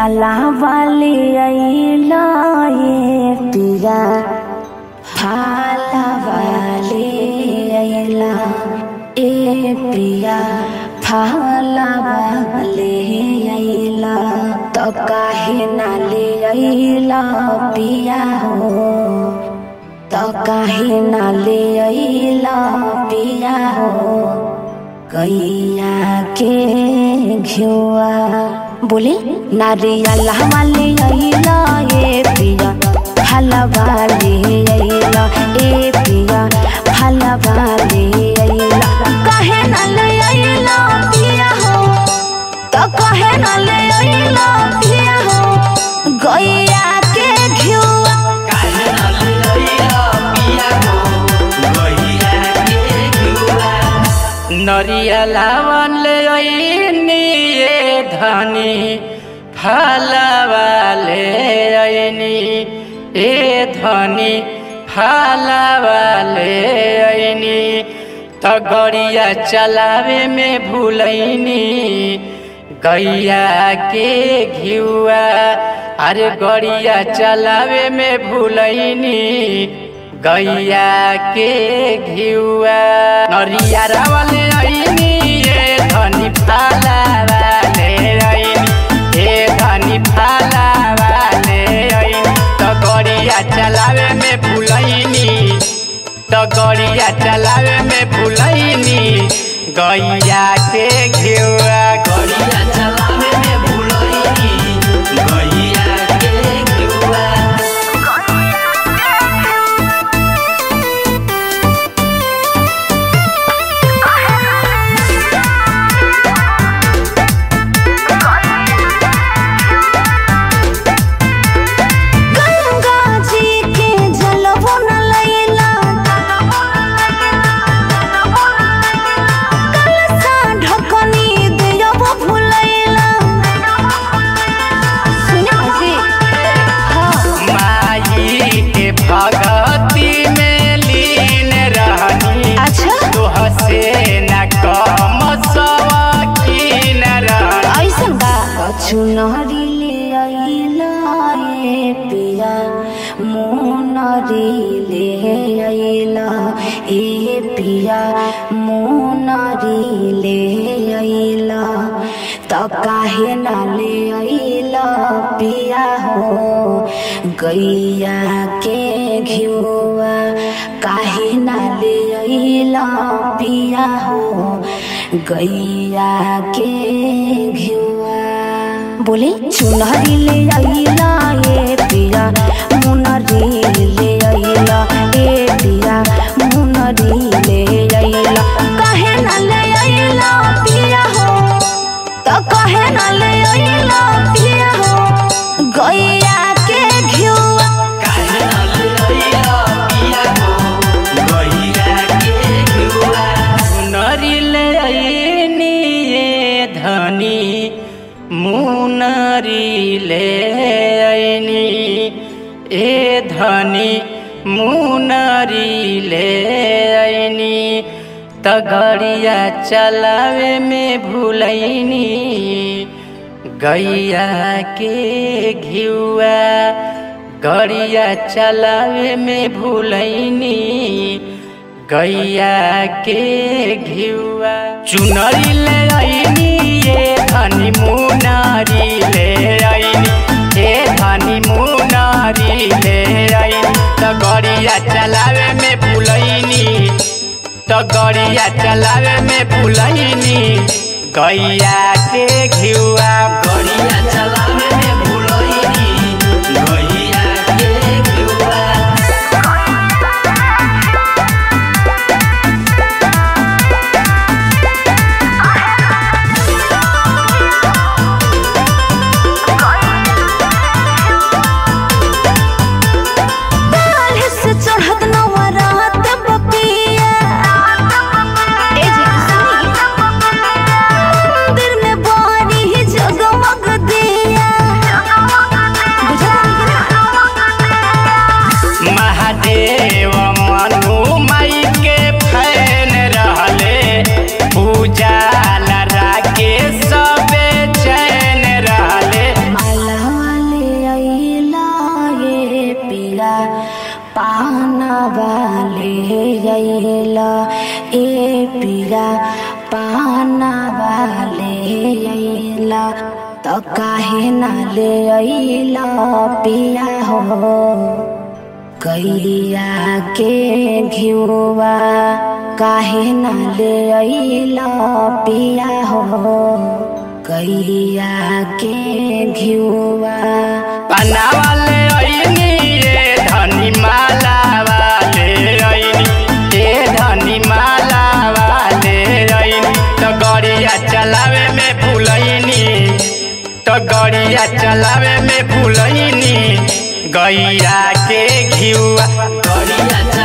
नरियला वाली अइला ये पिया फाला वाली अइला ए पिया फाला वाली अइला तो काहे ना ले अइला पिया हो तो काहे ना ले अइला पिया हो गैया के घिउआ बोले नारियल वाले अइला ए पिया हलवा ले अइला ए पिया हलवा ले अइला कहे न ले अइला पिया हो तो कहे न ले अइला पिया हो गैया के घिउआ नरियलावन ले अइनी ये धनी फलवा ले अइनी ए धनी फलवा ले अइनी त गड़िया चलावे में भूलैनी गैया के घिउआ अरे गड़िया चलावे में भूलैनी गैया के घिउआ नरिया रावले ऐनी ए धनी फाला वाले ऐनी ए धनी फाला वाले ऐनी त गड़िया चलावे में भूलैनी त गड़िया चलावे में भूलैनी गैया के घिउआ गड़िया चलावे में भूलैनी गैया के घिउआ गंगा जी के जलवो न लैला कलसा ढकनी दियबो भुलैला सुनो जी हाँ माई के भगती में लीन रहनी अच्छा तोह से न कम सवकीन रहनी ऐसन बा कछु नहरी ले अइला ए पिया मोनरी ले अइला ए पिया मोनरी ले अइला त काहे ना ले अइला पिया हो गैया के घिउआ काहे ना ले अइला पिया हो गैया के घिउआ बोले चुनरी ले अइला ए पिया मुनरी ले अइला ए पिया मुनरी ले अइला काहे ना ले अइला पिया हो तो कहे ना ले अइला पिया हो गैया के घिउआ काहे न लइला पिया हो गइया के घिउआ सुनरी ले अइनी ये धनी मुनरी ले अइनी ए धनी मुनरी ले अइनी त गड़िया चलावे में भूलैनी गैया के घिउआ गड़िया चलावे में भूलैनी गैया के घिउआ चुनरी ले अइनी ये धनी मुनारी ले अइनी ए धनी मुनारी ले अइनी त गड़िया चलावे में भूलैनी त गड़िया चलावे में भूलैनी गैया के घिउआ गड़िया चलावे में भूलैनी गैया के घिउआ काल्हि से चढ़त नवरात बपिया ए जी सुनी मंदिर में बारी जगमग दिया पाना वाले अइला ए पिया पाना वाले अइला तो काहे ना ले अइला पिया हो कैया के घिउवा काहे ना ले अइला पिया हो कैया के घिउवा पन्ना वाले ऐनी रे धनी माला वाले ऐनी ए धनी माला वाले ऐनी तो गड़िया चलावे में भूलैनी तो गड़िया चलावे में भूलैनी गैया के घिउआ गड़िया